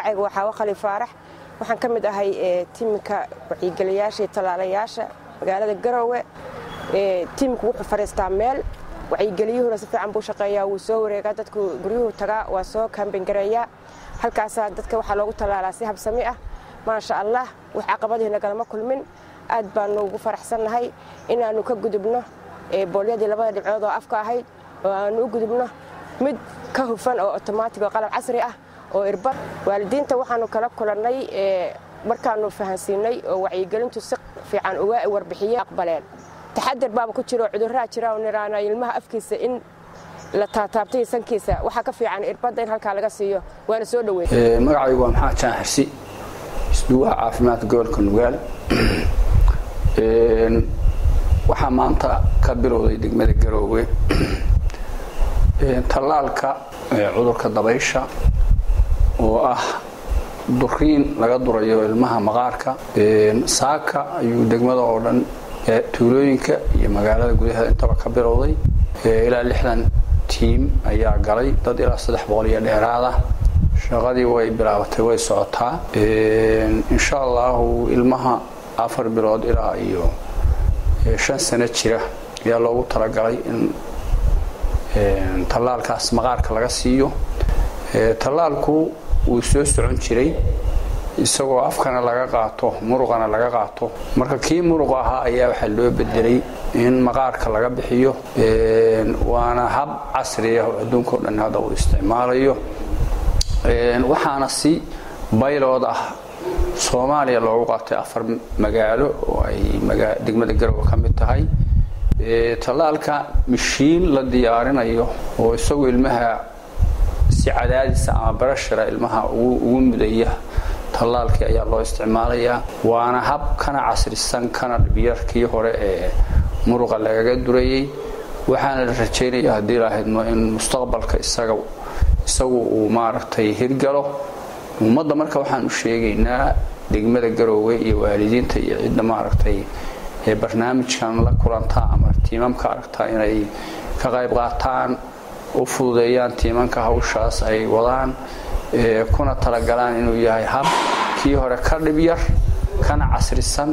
magacayga waa xaawo khali faarax waxaan ka mid ahay tiimka wacyigeliyaasha iyo tallaalayaasha magaalada garowe tiimku wuxuu fadhiistaa meel wacyigeliyuhuna si fiican buu shaqeeyaa wuu soo wareegaa dadku guryuhu tagaa waa soo kaambangareeyaa halkaasaa dadka waxaa loogu tallaalaa si habsami ah maasha allah wax caqabadii nagalama kulmin aad baanu ugu faraxsannahay inaannu ka gudubno boolyadii labada dhibcood oo afka ahayd oo aannu u gudubno mid ka hufan oo otomaatig oo qalab casri ah oo irbad waalidiinta waxaannu kala kulannay markaannu fahansiinay oo wacyigelintu si fiican uga warbixiyeen aqbaleen taxadar baaba ku jiro cudurraa jira oo niraana ilmaha afkiisa in la taataabtay sankiisa waxaa ka fiican irbadda in halkaa laga siiyo waana soo dhoweyn magacaygu waa maxamed jaan xirsi isduwaha caafimaadka gobolka nugaal waxaa maanta ka bilowday degmada garoowe tallaalka cudurka dabaysha oo ah duriin laga durayo ilmaha maqaarka saaka ayuu degmada oo dhan tuulooyinka iyo magaalada gudaheeda intaba ka bilowday ilaa lixdan tiim ayaa galay dad ilaa saddex boqol iyo dheeraada shaqadii way bilaabatay way socotaa insha allahu ilmaha afar bilood ilaa iyo shan sano jira ayaa loogu talagalay in tallaalkaas maqaarka laga siiyo tallaalku wuu soo socon jiray isagoo afkana laga qaato muruqana laga qaato marka kii muruq ahaa ayaa waxaa loo bedelay in maqaarka laga bixiyo waana hab casri ah oo adduunka o dhan hadda uu isticmaalayo waxaana si baylood ah soomaaliya loogu qaatay afar magaalo oo ay degmada garowe ka mid tahay tallaalka mashiin la diyaarinayo oo isagu ilmaha si cadaadisa ama barashara ilmaha ugu mudaya tallaalkii ayaa loo isticmaalayaa waana hab kana casrisan kana dhibyarkii hore ee muruqa lagaga durayay waxaana la rajaynaya haddii lahaydno in mustaqbalka isaga isagu uu maaragtay hirgalo ummadda marka waxaan u sheegaynaa degmada garoowe iyo waalidiinta iyo cidda maaragtay ee barnaamijkan la kulantaa ama tiimamka aragtaa inay ka qayb qaataan u fududeeyaan tiimanka hawshaas ay wadaan kuna talagalaan inuu yahay hab kii hore ka dhibyar kana casrisan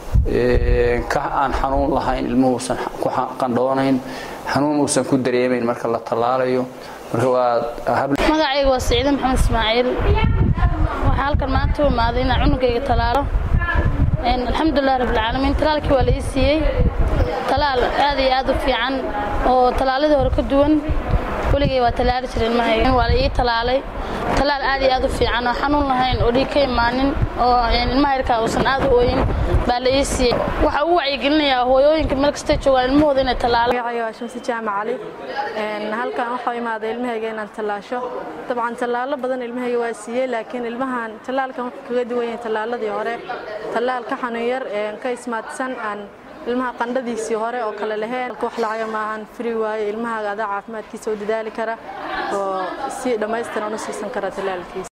ka aan xanuun lahayn ilmuhuusan ku qandhoonayn xanuun uusan ku dareemayn marka la tallaalayo marka waa magacayga waa siciide maxamed ismaaciil waxaa halkan maanta u imaaday inaan cunugayga talaalo alxamdulilah rabbilcaalamiin talaalkii waa la ii siiyey talaal aad iyo aad u fiican oo talaaladii hore ka duwan weligay waa talaali jira ilmahayga waa la ii talaalay talaal aad iyo aad u fiican oo xanuun lahayn oo dhiig ka imaanin oo ilmaha yarkaa uusan aad u ooyin baa la ii siiyey waxaa ugu wacyigelinayaa hooyooyinka meel kastay joogaan ilmahooda inay talaalaan magacayga waa shamsi jaamac cali halkan waxaa imaaday ilmahayga inaan tallaasho dabcan tallaalo badan ilmahayga waa siiyey laakiin ilmahan tallaalkan wuxuu kaga duwan yahay tallaaladii hore tallaal ka xanuun yar ka ismaadsan aan ilmaha qandhadiisii hore oo kale laheen wax lacaga maahan fri waaye ilmahaaga adaa caafimaadkiisa u dadaali kara oo si dhammaystiran u siisan kara tallaalkiisa